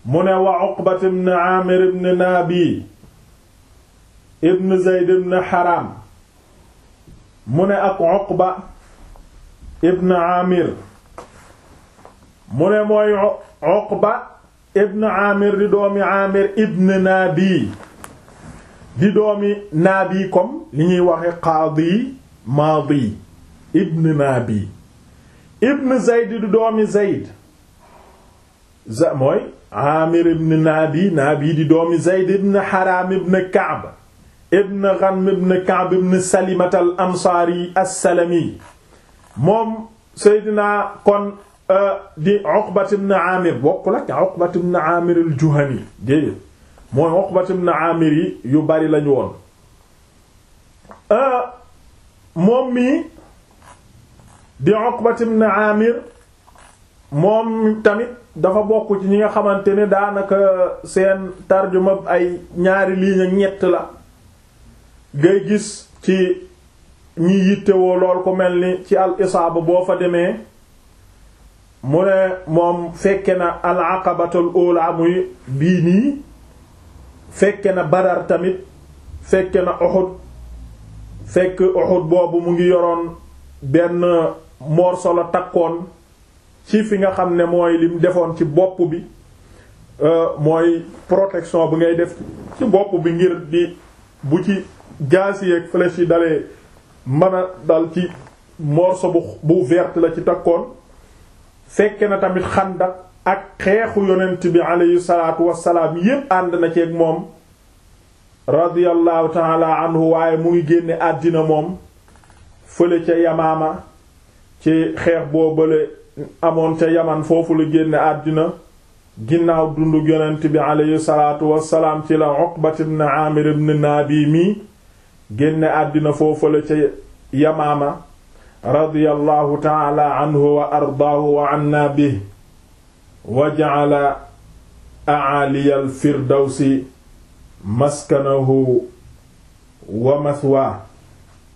mu ne wa Uqbat ibn Aamir ibn Naabi ibn Zayd ibn Haram mu ne ak Uqba ibn Aamir mu ne mooy Uqba ibn Aamir di doomi Aamir ibn Naabi di doomi Naabi comme li ñuy waxe qaadi maadi ibn Naabi ibn Zayd di doomi Zayd za mooy Aamir ibn Naabi Naabi di doomi Zayd ibn Haram ibn Ka'b ibn Ghanm ibn Ka'b ibn Salimat al Ansaari as-Salami moom Seydina kon di Uqbat ibn Aamir bokkul ak Uqbat ibn Aamir al-Juhani déedéet mooy Uqbat ibn Aamir yi yu bari lañu woon moom mii di Uqbat ibn Aamir moom tamit dafa bokk ci ñi nga xamante ne daanaka seen tarjuma ay ñaari ligne ak ñett la ngay gis ci ñi yittewoo lool ko mel ni ci al isaaba boo fa demee mu ne moom fekke na al aqabatul ula muy bii nii fekke na Badar tamit fekke na Uhud fekk Uhud boobu mu ngi yoroon benn morso la takkoon ci fi nga xam ne mooy lim defoon ci bopp bi mooy protection bi ngay def ci bopp bi ngir di bu ci jaasi ak flèche yi dalee mën a dal ci morceau bu bu verte la ci takkoon fekke na tamit xandak ak xeexu yonent bi aleyhi salaatu wassalaam yépp ànd na ceeg moom radiyallahu taala anhu waaye mu ngi génne àddina moom fële ca yamaama ci xeex boo bële amoon ca yaman foofu la génne àddina ginnaaw dundu yonent bi aleyhi salaatu wassalaam ci la Uqbat ibn Aamir ibn Naabi mi génne àddina foofu la ca yamaama radiyallahu taala anhu wa ardaahu wa anna bihi wa ja'ala a'aliyal firdawsi maskanahu wa mathwaa